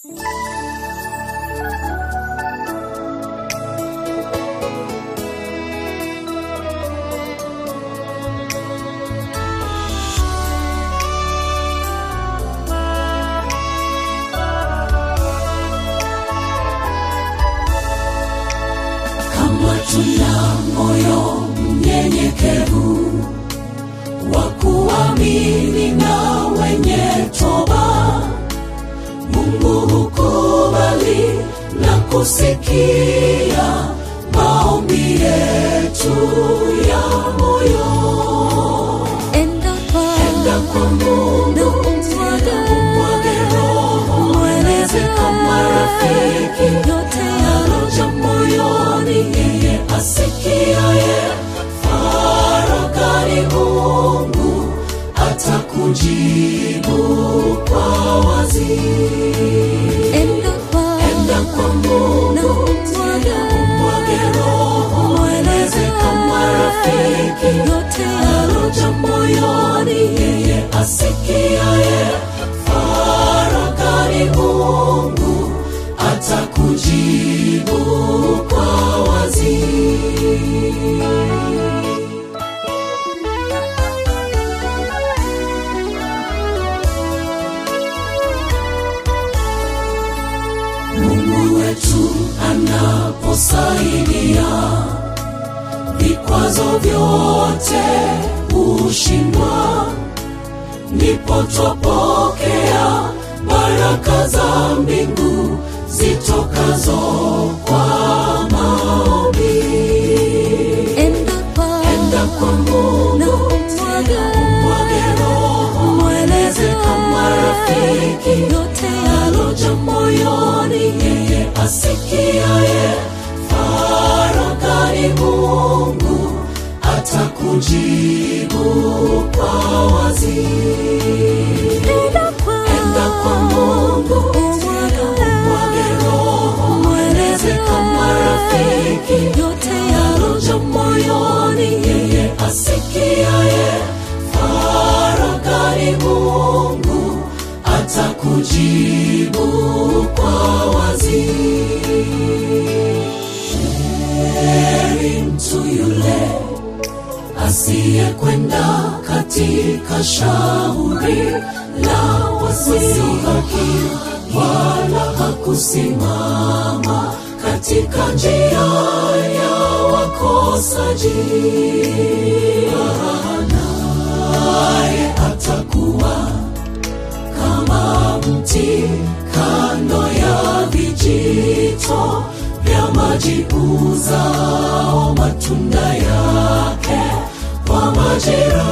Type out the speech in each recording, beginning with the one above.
kama tuna moyo mnyenyekevu wa kuamini na wenye toba mungu hukubali na kusikia maombi yetu ya moyo Enda kwa enda kwa mungu umwage umwage roho mweleze kama rafiki yote yaloja moyoni yeye asikiaye faragani mungu atakujibu kwa wazi Enda kwa enda kwa mungu umwage mwage roho mweleze kama rafiki yote yaloja moyoni yeye asikiaye faragani mungu atakujibu kwa wazi mungu wetu anaposaidia vikwazo vyote hushindwa ndipo twapokea baraka za mbingu zitokazo kwa maombi Enda kwa enda kwa mungu umwage mwage roho mweleze kama rafiki yote yaloja moyoni yeye asikiaye faragani mungu atakujibu kwa wazi Enda kwa enda kwa mungu mwage roho mweleze kama rafiki yote yaloja moyoni yeye asikiaye faragani mungu atakujibu kwa wazi heri mtu yule asiyekwenda katika shauri la wasiohaki wala hakusimama katika njia ya wakosaji naye atakuwa kama mti kando ya vijito vya maji uzao matunda yake kwa majira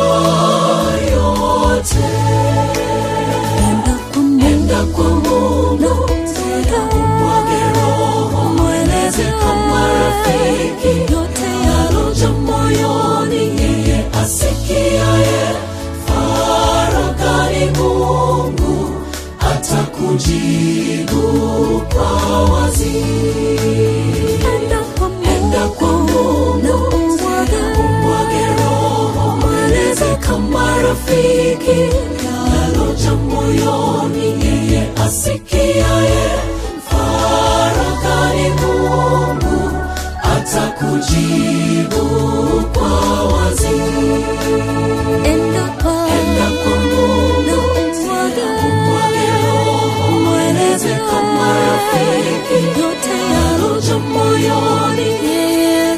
yote Enda kwa enda kwa mungu mwage roho mweleze kama rafiki yote yaloja moyoni yeye asikiaye faragani mungu atakujibu kwa wazi Enda kwa enda kwa mungu mwage roho mweleze kama rafiki yaloja moyoni yeye asikiaye faragani mungu atakujibu kwa wazi Enda kwa enda kwa mungu mwage roho mweleze kama rafiki yote yaloja moyoni yeye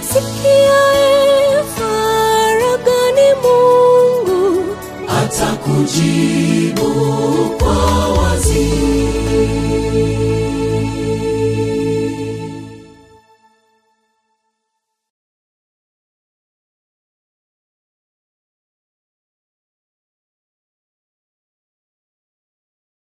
sikiaye faragani Mungu atakujibu